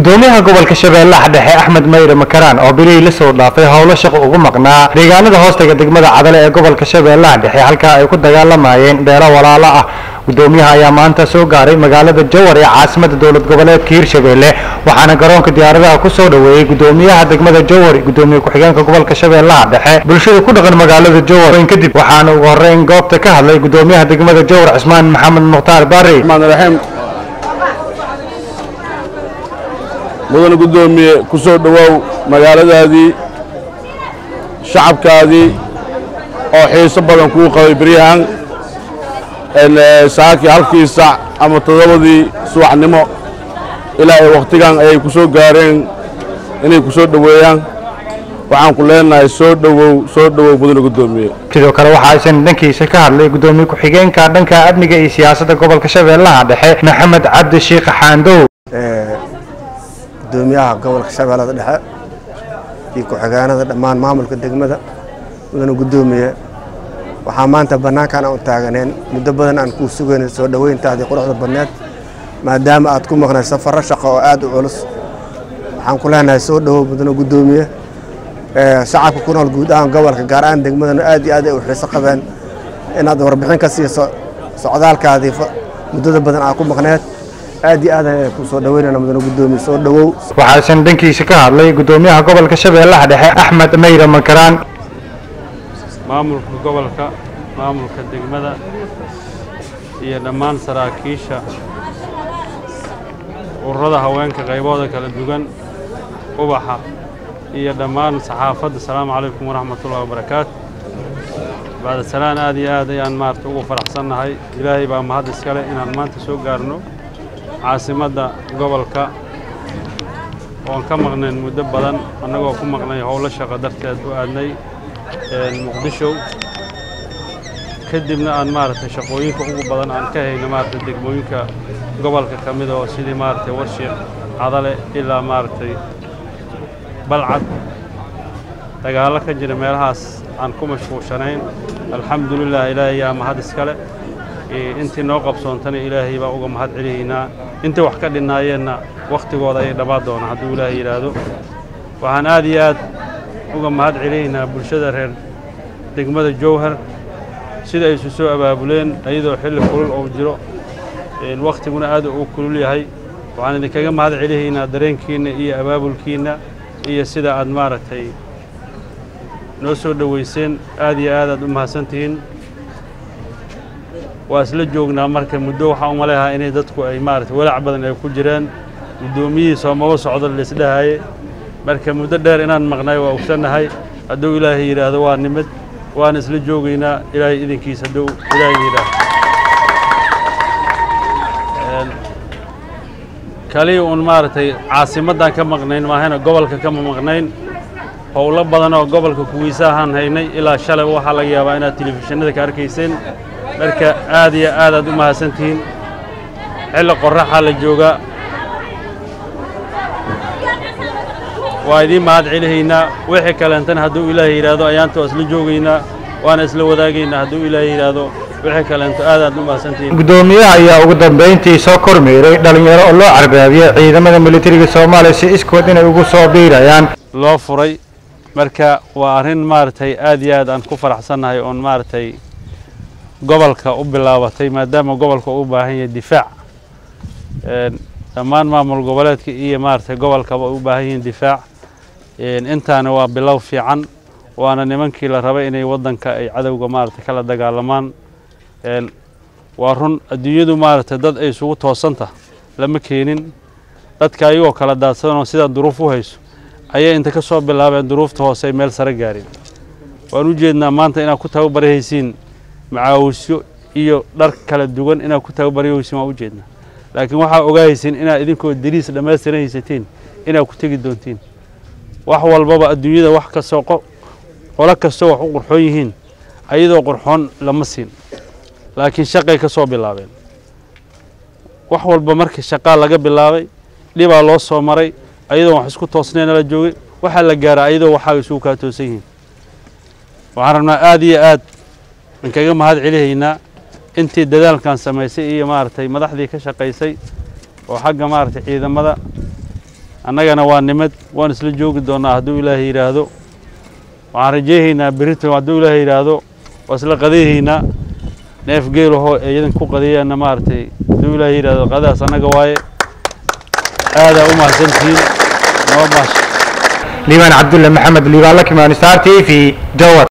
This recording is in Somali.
gudoomiyaha gobolka shabeellaha dhexe axmed mayre makaraan oo bilihii la soo dhaafay howlo shaqo ugu maqnaa deegaanada hoostaga degmada cadale ee gobolka shabeellaha dhexe halkaa ay ku dagaalamayeen beelo walaalo ah gudoomiyaha ayaa maanta soo gaaray magaalada jawar ee caasimada dowlad goboleedka hirshabeelle waxaana garoonka diyaaradaha ku soo dhoweeyey gudoomiyaha degmada jawar gudoomiye ku-xigeenka gobolka shabeellaha dhexe bulshada ku dhaqan magaalada jawar kadib waxaana ugu horeyn goobta ka hadlay gudoomiyaha degmada jawar cismaan maxamed mukhtaar bari mudane guddoomiye ku soo dhowaaw magaaladaadii shacabkaadii oo xiiso badan kuu qabay beryahan saakii halkii sac ama toddobadii subaxnimo ilaa ay wakhtigan ayay ku soo gaareen inay ku soo dhoweeyaan waxaan ku leenahay soo dhowow soo dhowow mudane guddoomiye sidoo kale waxa aysan dhankiisa ka hadlay gudoomiye ku-xigeenka dhanka amniga iyo siyaasadda gobolka shabeellaha dhexe maxamed cabdi shiikh xaandow gudoomiyaha gobolka shabeellada dhexe iyo ku-xigeenada dhammaan maamulka degmada mudane guddoomiye waxaa maanta bannaankan aan u taaganeen muddo badan aan kuu sugaynay soo dhoweyntaadii quruxda badneed maadaama aad ku maqnay safarro shaqo oo aad u culus waxaan ku leenahay soo dhowow mudane guddoomiye shacabka ku nool guud ahaan gobolka gaar ahaan degmadana aad iyo aad ay u xiiso qabeen inaad warbixin ka siiso socdaalkaadii muddada badan aad ku maqneed aad iyo aad ayaan ku soo dhoweynayna mudane guddoomiye soo dhowow waxaasan dhankiisa ka hadlay gudoomiyaha gobolka shabeellaha dhexe axmed mayre makaraan maamulka gobolka maamulka degmada iyo dhammaan saraakiisha ururada haweenka qaybooda kala duwan ubaxa iyo dhammaan saxaafadda asalaamu calaykum waraxmatullahi wabarakaatu bacda salaan aad iyo aad ayaan maarata ugu faraxsannahay ilaahay baa mahad iskale inaan maanta soo gaarno caasimadda gobolka oon ka maqnayn muddo badan annagoo ku maqnay howlo shaqo darteed u aadnay muqdisho kadibna aan maaragtay shaqooyinka ugu badan aan ka hayno maaragtay degmooyinka gobolka ka mid oo sidii maaragtay warshiiq cadale ilaa maaragtay balcad dagaallo ka jira meelahaas aan ku mashquulshanayn alxamdulilah ilaahay yaa mahad iskale intii noo qabsoontana ilaahay baa uga mahad celihaynaa intii wax ka dhinnaayeenna wakhtigooda ayay dhammaan doonaa hadduu ilaahay yidhaahdo waxaan aad iyo aad uga mahad celihaynaa bulshada reer degmada jowhar sida ay isu soo abaabuleen iyadoo xilli kulul uu jiro wakhtiguna aad uu kulul yahay waxaan idinkaga mahad celihaynaa dareenkiinna iyo abaabulkiinna iyo sida aad maaragtay noo soo dhoweyseen aad iyo aad aad u mahadsantihiin waa isla joognaa marka muddo waxaan u maleehaa inay dadku ay maaragtay walaac badan ay ku jiraan guddoomiyihiisa oomaba socdo laisdhahaye marka muddo dheer inaan maqnay waa ogsannahay hadduu ilaahay yidhaahdo waa nimid waana isla joogaynaa ilaahay idinkiisa hadduu ilaahay yidhaahdo kaliya uun maaragtay caasimaddan ka maqnayn maahayna gobolka kama maqnayn howlo badan oo gobolka kuwiisa ahaan haynay ilaa shalay waxaa laga yaabaa inaad telefishinada ka arkayseen marka aad iyo aad aad u mahadsantihiin xilli qorraxaa la joogaa waa idiin mahad celihaynaa wixii kaleentana hadduu ilaahay yidhaahdo ayaanta waa isla joogaynaa waana isla wadaagaynaa hadduu ilaahay yidhaahdo wixii kaleento aad aad u mahadsantihiin gudoomiyaha ayaa ugu dambeyntii soo kormeeray dhalinyaro oo loo carbaabiyey ciidamada militariga soomaaliya si iskood inay ugu soo biirayaan loo furay marka waa arrin maaragtay aad iyo aad aan ku faraxsannahay oon maaragtay gobolka u bilaabatay maadaama gobolka u baahan yahay difaac dhammaan maamul goboleedka iyo maaragtay gobolkaba u baahan yihiin difaac intaana waa bilow fiican waana nimankii la rabay inay waddanka ay cadowga maaragtay kala dagaalamaan waa run adduunyadu maaragtay dad ay isugu toosanta lama keenin dadka ayagoo kala daadsanoo sidaa duruuf u hayso ayay inta ka soo bilaabeen duruufta hoose ay meel sare gaareen waan u jeednaa maanta inaad ku tababarihaysiin macaawisyo iyo dhar kala duwan inaad ku tababarihaysiin waan u jeednaa laakiin waxaa ogaahaysiin inaad idinkoo dariis dhammaystiran haysatiin inaad ku tegi doontiin wax walbaba adduunyada wax kastoo qolo kastoo wax u qurxoon yihiin ayadoo qurxoon lama siin laakiin shaqay ka soo bilaabeen wax walba markii shaqaa laga bilaabay dhibaa loo soo maray ayadoo wax isku toosnayna la joogay waxaa la gaaraa ayadoo waxaaga isugu kaa toosan yihiin waxaan rabnaa aad iyo aad aan kaga mahad celihaynaa intii dadaalkan samaysay iyo maaragtay madaxdii ka shaqaysay oo xagga maaragtay ciidamada annagana waa nimad waan isla joogi doonnaa hadduu ilaahay yidhaahdo waxaan rajayhaynaa berrito hadduu ilaahay yidhaahdo waa isla qadayahaynaa neef geelahoo eeyadan ku qadayaana maaragtay hadduu ilaahay yidhaahdo qadaas annaga waaye aadaa u mahadsantihiin noo mahadsan liibaan cabdulle maxamed liibaan la kimaan star t v jawad